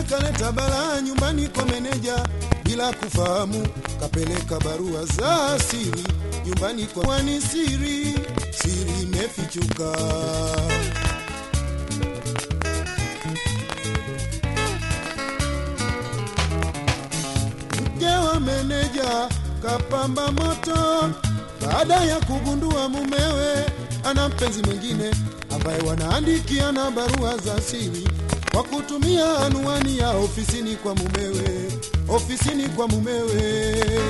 kaleta balaa nyumbani kwa meneja bila kufahamu, kapeleka barua za siri nyumbani kwa wani, siri siri imefichuka. Mke wa meneja kapamba moto baada ya kugundua mumewe ana mpenzi mwingine ambaye wanaandikiana barua za siri kwa kutumia anwani ya ofisini kwa mumewe, ofisini kwa mumewe.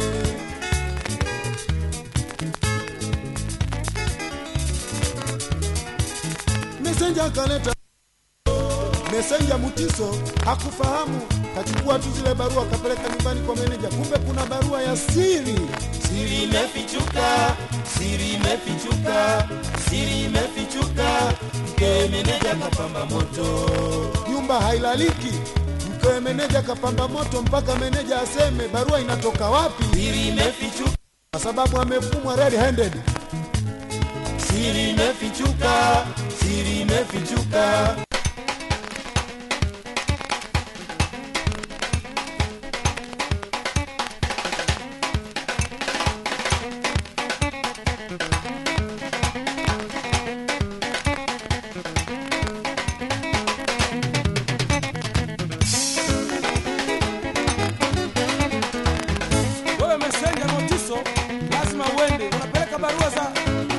Mesenja kaleta mesenja Mutiso hakufahamu, kachukua tu zile barua akapeleka nyumbani kwa meneja, kumbe kuna barua ya siri. Siri imefichuka, siri imefichuka, siri imefichuka. Mkewe meneja kapamba moto, nyumba hailaliki. Mkewe meneja kapamba moto mpaka meneja aseme barua inatoka wapi, siri imefichuka, kwa sababu amefumwa red handed. siri imefichuka, siri imefichuka. wewe mesenja notiso lazima uende unapeleka barua za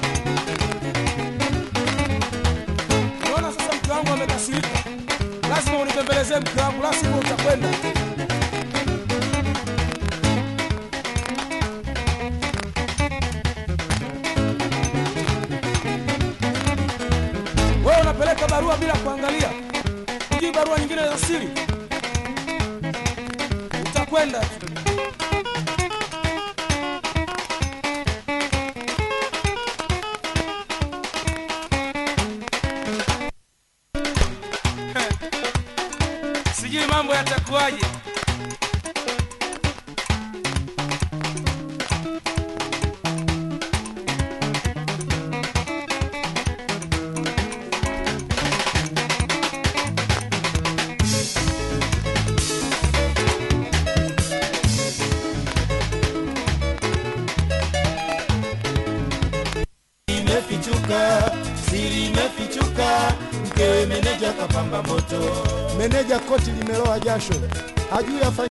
unaona sasa mke wangu amekasirika lazima unipembelezee mke wangu la sivyo utakwenda wewe unapeleka barua bila kuangalia hujui barua nyingine za siri utakwenda tu sijui mambo yatakuwaje. Imefichuka, siri imefichuka. Mkewe meneja kapamba moto. Meneja koti limeloa jasho, hajui afanye